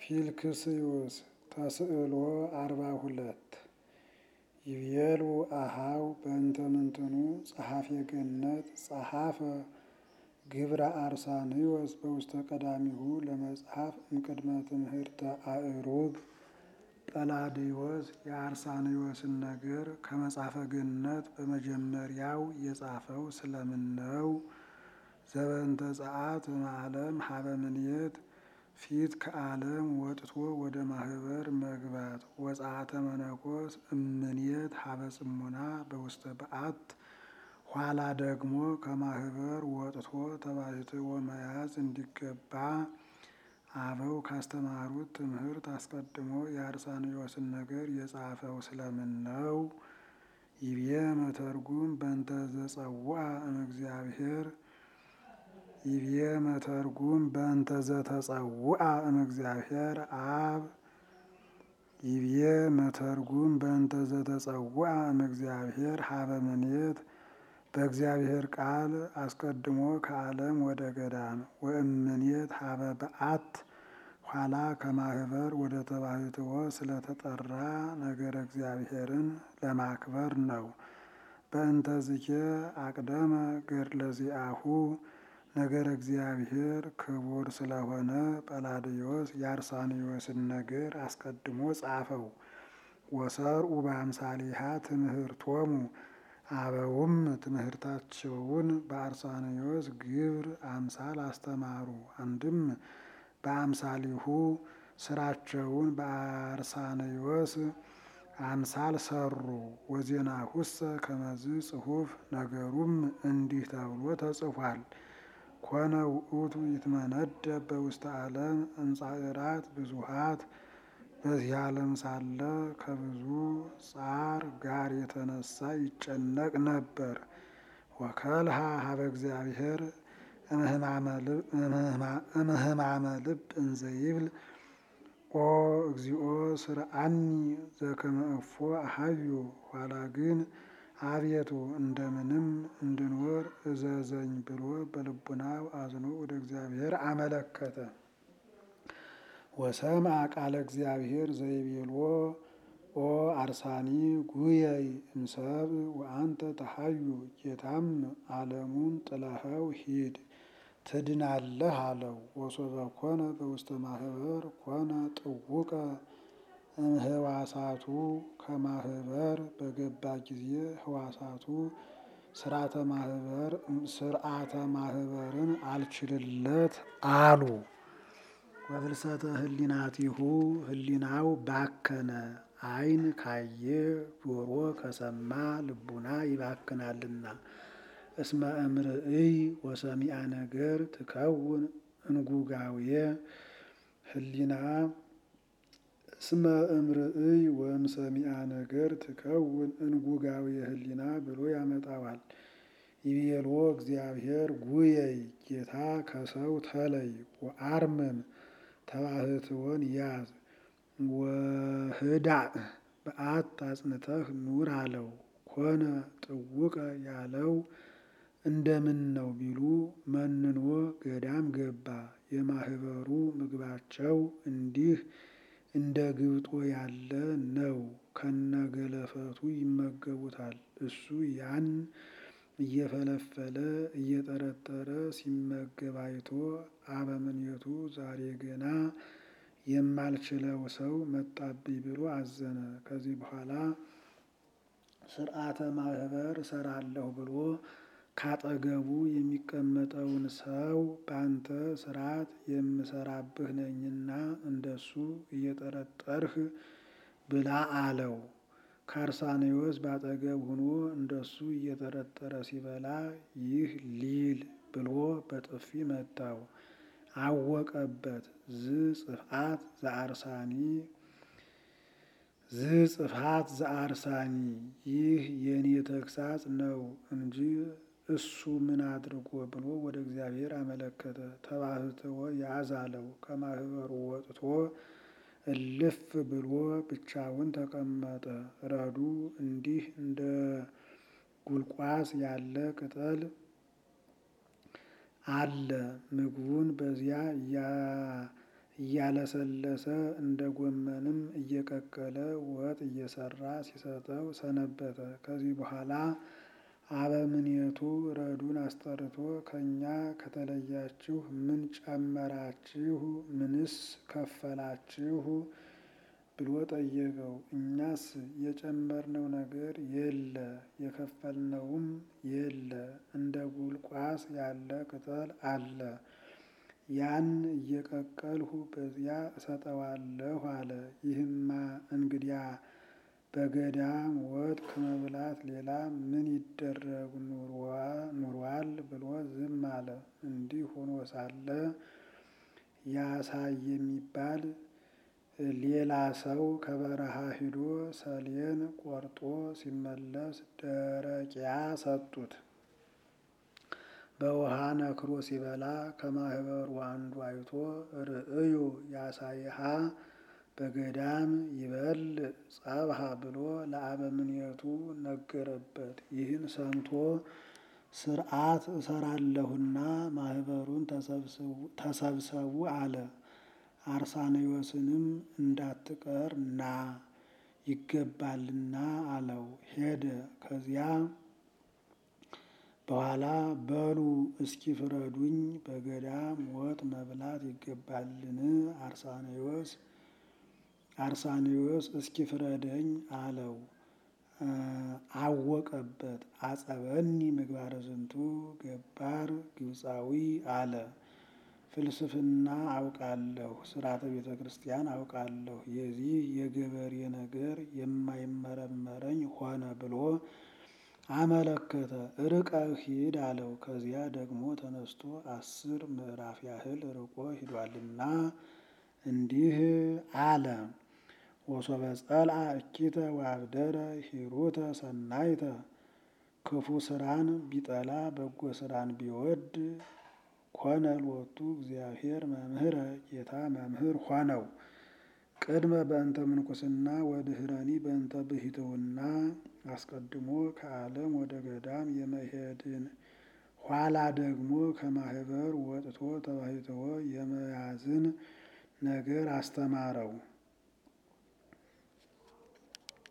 ፊልክስዩስ ተስዕሎ አርባ ሁለት ይቤሉ አሃው በእንተ ምንትኑ ጸሐፌ ገነት ጸሐፈ ግብረ አርሳንዮስ በውስተ ቀዳሚሁ ለመጽሐፍ እምቅድመ ትምህርተ አእሩግ ጰላዲዮስ የአርሳንዮስን ነገር ከመጽሐፈ ገነት በመጀመሪያው የጻፈው ስለምን ነው? ዘበንተ ጸአት እምዓለም ሀበ ምንየት ፊት ከዓለም ወጥቶ ወደ ማህበር መግባት ወጸአተ መነኮስ እምንየት ሀበ ጽሙና በውስተ በዓት ኋላ ደግሞ ከማህበር ወጥቶ ተባሕትዎ መያዝ እንዲገባ አበው ካስተማሩት ትምህርት አስቀድሞ የአርሳንዮስን ነገር የጻፈው ስለምን ነው? ይቤ መተርጉም በእንተ ዘጸውዐ እምእግዚአብሔር ይቤ መተርጉም በእንተ ዘተጸውዐ እምእግዚአብሔር አብ ይቤ መተርጉም በእንተ ዘተጸውዐ እምእግዚአብሔር ሀበ ምንየት በእግዚአብሔር ቃል አስቀድሞ ከዓለም ወደ ገዳም ወእምኔት ሀበ በዓት ኋላ ከማህበር ወደ ተባሕትዎ ስለተጠራ ነገረ እግዚአብሔርን ለማክበር ነው። በእንተ ዝኬ አቅደመ ገድለ ዚአሁ ነገረ እግዚአብሔር ክቡር ስለሆነ ጰላዲዮስ የአርሳንዮስን ነገር አስቀድሞ ጻፈው። ወሰርኡ በአምሳሊሃ ትምህርቶሙ አበውም ትምህርታቸውን በአርሳንዮስ ግብር አምሳል አስተማሩ። አንድም በአምሳሊሁ ስራቸውን በአርሳንዮስ አምሳል ሰሩ። ወዜናሁሰ ከመዝ ጽሑፍ ነገሩም እንዲህ ተብሎ ተጽፏል። ኮነ ውእቱ ይትመነደብ በውስተ ዓለም እንጻዕራት ብዙሃት በዚህ ዓለም ሳለ ከብዙ ጻር ጋር የተነሳ ይጨነቅ ነበር። ወከልሃ ሀበ እግዚአብሔር እምህማመ ልብ እንዘ ይብል ኦ እግዚኦ ስርአኒ ዘከመ እፎ አሐዩ ኋላ ግን አቤቱ እንደምንም እንድንወር እዘዘኝ ብሎ በልቡናው አዝኖ ወደ እግዚአብሔር አመለከተ። ወሰምዐ ቃለ እግዚአብሔር ዘይቤልዎ ኦ አርሳኒ ጉየይ እምሰብ ወአንተ ተሐዩ ጌታም ዓለሙን ጥለኸው ሂድ ትድናለህ አለው። ወሶበ ኮነ በውስተ ማህበር ኮነ ጥውቀ እምህዋሳቱ ከማህበር በገባ ጊዜ ህዋሳቱ ስርዓተ ማህበር ስርዓተ ማህበርን አልችልለት አሉ። ወፍልሰተ ህሊናቲሁ ህሊናው ባከነ። ዓይን ካየ ጆሮ ከሰማ ልቡና ይባክናልና። እስመ እምርእይ ወሰሚዐ ነገር ትከውን እንጉጋውየ ህሊና እስመ እምርእይ ወእምሰሚዐ ነገር ትከውን እንጉጋውየ ህሊና ብሎ ያመጣዋል። ይቤልዎ እግዚአብሔር ጉየይ ጌታ ከሰው ተለይ ወአርምም ተባሕትዎን ያዝ ወህዳእ በዓት አጽንተህ ኑር አለው። ኮነ ጥውቀ ያለው እንደምን ነው ቢሉ መንኖ ገዳም ገባ። የማህበሩ ምግባቸው እንዲህ እንደ ግብጦ ያለ ነው። ከነገለፈቱ ይመገቡታል። እሱ ያን እየፈለፈለ እየጠረጠረ ሲመገብ አይቶ አበምኔቱ ዛሬ ገና የማልችለው ሰው መጣብኝ ብሎ አዘነ። ከዚህ በኋላ ስርዓተ ማህበር እሰራለሁ ብሎ ካጠገቡ የሚቀመጠውን ሰው ባንተ ስርዓት የምሰራብህ ነኝና እንደሱ እየጠረጠርህ ብላ አለው። ከአርሳንዮስ ባጠገብ ሆኖ እንደሱ እየጠረጠረ ሲበላ ይህ ሊል ብሎ በጥፊ መታው። አወቀበት። ዝ ጽፍአት ዘአርሳኒ ዝ ጽፍአት ዘአርሳኒ ይህ የኔ ተግሳጽ ነው እንጂ እሱ ምን አድርጎ ብሎ ወደ እግዚአብሔር አመለከተ። ተባሕትዎ ያዝ አለው። ከማህበሩ ወጥቶ እልፍ ብሎ ብቻውን ተቀመጠ። ረዱ እንዲህ እንደ ጉልቋስ ያለ ቅጠል አለ። ምግቡን በዚያ እያለሰለሰ እንደ ጎመንም እየቀቀለ ወጥ እየሰራ ሲሰጠው ሰነበተ። ከዚህ በኋላ አበምኔቱ ረዱን አስጠርቶ ከእኛ ከተለያችሁ ምን ጨመራችሁ? ምንስ ከፈላችሁ? ብሎ ጠየቀው። እኛስ የጨመርነው ነገር የለ የከፈልነውም የለ፣ እንደ ጉልቋስ ያለ ቅጠል አለ ያን እየቀቀልሁ በዚያ እሰጠዋለሁ አለ። ይህማ እንግዲያ በገዳም ወጥ ከመብላት ሌላ ምን ይደረግ ኑሯል ብሎ ዝም አለ። እንዲህ ሆኖ ሳለ ያሳይ የሚባል ሌላ ሰው ከበረሃ ሂዶ ሰሌን ቆርጦ ሲመለስ ደረቂያ ሰጡት። በውሃ ነክሮ ሲበላ ከማህበሩ አንዱ አይቶ ርእዩ ያሳይሃ በገዳም ይበል ጸብሃ ብሎ ለአበምኔቱ ነገረበት። ይህን ሰምቶ ሥርዓት እሰራለሁና ማህበሩን ተሰብሰቡ አለ። አርሳኔዎስንም እንዳትቀር ና ይገባልና አለው። ሄደ። ከዚያ በኋላ በሉ እስኪ ፍረዱኝ፣ በገዳም ወጥ መብላት ይገባልን? አርሳኔዎስ አርሳኔዎስ እስኪ ፍረደኝ አለው። አወቀበት። አጸበኒ ምግባረ ዝንቱ ገባር ግብፃዊ አለ። ፍልስፍና አውቃለሁ፣ ስርዓተ ቤተ ክርስቲያን አውቃለሁ፣ የዚህ የገበሬ ነገር የማይመረመረኝ ሆነ ብሎ አመለከተ። ርቀህ ሂድ አለው። ከዚያ ደግሞ ተነስቶ አስር ምዕራፍ ያህል ርቆ ሂዷልና እንዲህ አለ። ወሶበ ጸልአ እኪተ ወአብደረ ሂሩተ ሰናይተ ክፉ ስራን ቢጠላ በጎ ስራን ቢወድ ኮነ ሎቱ እግዚአብሔር መምህረ ጌታ መምህር ሆነው። ቅድመ በእንተ ምንኩስና ወድህረኒ በእንተ ብሂትውና አስቀድሞ ከዓለም ወደ ገዳም የመሄድን ኋላ ደግሞ ከማህበር ወጥቶ ተባሂትዎ የመያዝን ነገር አስተማረው።